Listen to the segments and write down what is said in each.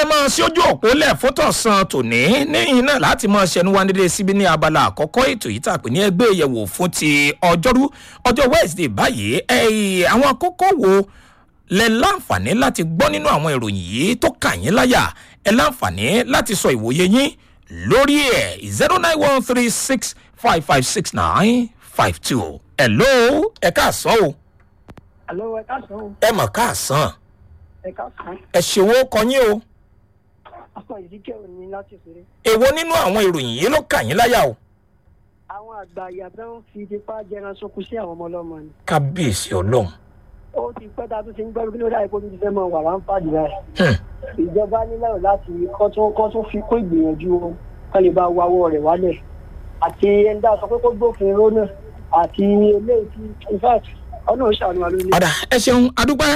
máa sí ojú òpó lẹ̀ fótọ̀sán tòní níyìn náà láti máa ṣẹnu wa dédé síbi ní abala àkọ́kọ́ ètò yìí tàpé ní ẹgbẹ́ ìyẹ̀wò fún ti ọjọ́rú ọjọ́ wednesday báyìí ẹ̀yìn àwọn kókó wo lẹ láǹfààní láti gbọ́ nínú àwọn ìròyìn yìí tó kà yín láyà ẹ láǹfààní láti sọ ìwòye yín lórí ẹ̀ zero nine one three six five five six nine five two ẹ̀ ló ẹ̀ káàsán o Àlọ́ ẹ káàsán o, ẹ̀ mọ̀ káàsán ẹ káàsán. ẹ̀ ṣèwọ́ kọyín o Akọ ìdíkẹ́ òní láti ṣeré. èwo nínú àwọn ìròyìn yìí ló kà yín láyà o. Àwọn àgbà ìyàtọ̀ ń fi tipa jẹran sókun sí àwọn ọmọ ọlọ́mọ ni. kábíyèsí ọlọ́run Ó ti pẹ́ ta tó ti ń gbọ́dọ̀ kí ló dáa kó ti fẹ́ mọ wà wá ń fàdí rẹ̀. Hmm. Ìjọba nílẹ̀ láti kọ́ tó kọ́ tó fi kó ìgbìyànjú wọn kán lè bá wáwọ́ rẹ̀ wálẹ̀. Àti ẹni dá sọ pé kó gbófin ró náà àti eléyìí tí in fact ọ̀nà òṣàánú wa lónìí. ọ̀dà ẹ ṣeun adúpẹ́.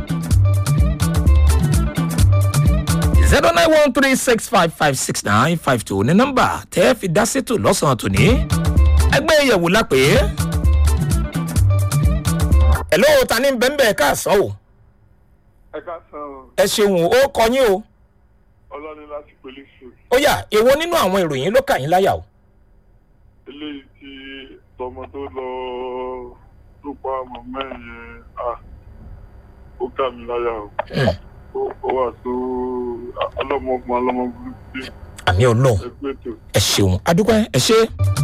zero nine one three six five five six nine five two ní nọ́mbà tẹ́ ẹ fi dá sétò lọ́sàn-án tòní. ẹgbẹ́ ìyẹ̀wò la pè é. ẹ̀ló ta ní bẹ́ńbẹ́ káàsán o. ẹ ká san o ẹ ṣeun ó kọ yín o. ọlọ́ni láti pèlè sùn ó yà èwo nínú àwọn ìròyìn ló kà yín láyà o. eléyìí tí tọmọ tó lọ tó pa ọmọ mẹ́rin yẹn à ó kà mí láyà o Ó- ó wà tó ọlọ́mọ ọmọ ọlọ́mọ burúkú àmì ọlọ́run ẹgbẹ́ tó. ẹ ṣeun adúpẹ́ ẹ ṣe.